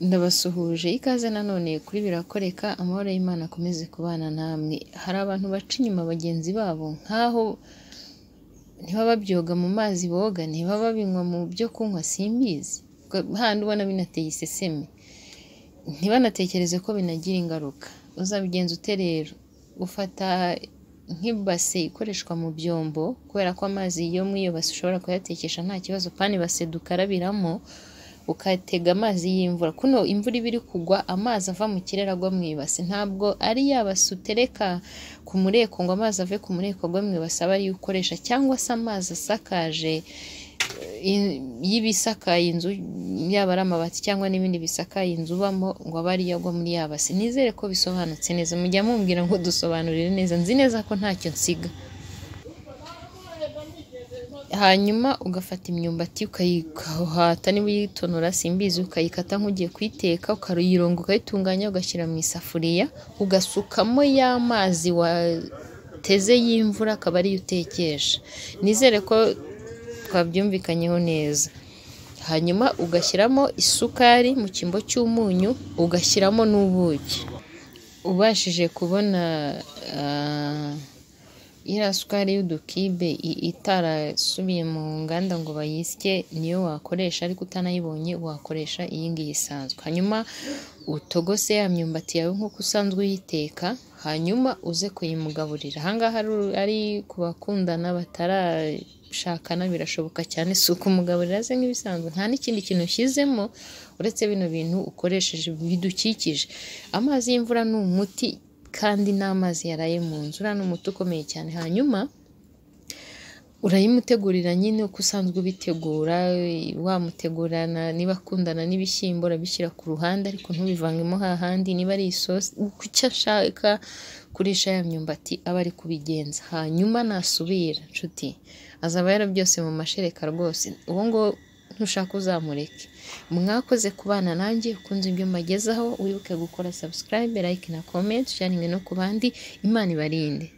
ndabasuhuje ikaze nanone kuri birakoreka amahoro y'Imana akomeze kubana namwe hari abantu baca inyuma bagenzi babo nk'aho ntibababyoga mu mazi boga ntibababinywa mu byo kunywa simbizi handi ubona binateye iseseme ntibanatekereze ko binagira ingaruka uzabigenza ute rero ufata nk'ibase ikoreshwa mu byombo kubera ko amazi yo mu iyo base ushobora kuyatekesha nta kibazo pani base dukarabiramo ukatega amazi y'imvura kuno imvura iba iri kugwa amazi ava mu kirere agwa mu ibase ntabwo ari yabase utereka ku mureko ngo amazi ave ku mureko agwa mu ibase aba ariyo ukoresha cyangwa se amazi asakaje y'ibisakaye inzu yaba ari amabati cyangwa n'ibindi bisakaye inzu ubamo ngo aba ariyo agwa muri yabase nizere ko bisobanutse neza mujya mumbwira ngo dusobanurire neza nzi neza ko ntacyo nsiga hanyuma ugafata imyumbati ukayihata niba uyitonora simbizi ukayikata nk'ugiye kuyiteka ukaruyironga ukayitunganya ugashyira mu isafuriya ugasukamo ya mazi wateze y'imvura akaba ariyo utekesha nizere ko twabyumvikanyeho neza hanyuma ugashyiramo isukari mu cyimbo cy'umunyu ugashyiramo n'ubuki ubashije kubona iriya sukari y'udukibe itarasubiye mu nganda ngo bayisye niyo wakoresha ariko utanayibonye wakoresha iyi ngiyi isanzwe hanyuma utogose ya myumbati yawe nk'uko usanzwe uyiteka hanyuma uze kuyimugaburira ahangaha ari ku bakundana batarashakana birashoboka cyane si ukumugaburira aze nk'ibisanzwe nta n'ikindi kintu ushyizemo uretse bino bintu ukoresheje bidukikije amazi y'imvura ni umuti kandi n'amazi yaraye mu nzu uriya ni umuti ukomeye cyane hanyuma urayimutegurira nyine uko usanzwe ubitegura wamutegurana niba akundana n'ibishyimbo urabishyira ku ruhande ariko ntubivangemo hahandi niba ari isosi icyo ashaka kurisha ya myumbati aba ari kubigenza hanyuma nasubira nshuti azaba yara byose mu mashereka rwose uwo nguwo ntushaka uzamureke mwakoze kubana nanjye ukunze ibyo mbagezaho wibuke gukora subscribe like na comment sharingi no ku bandi imana ibarinde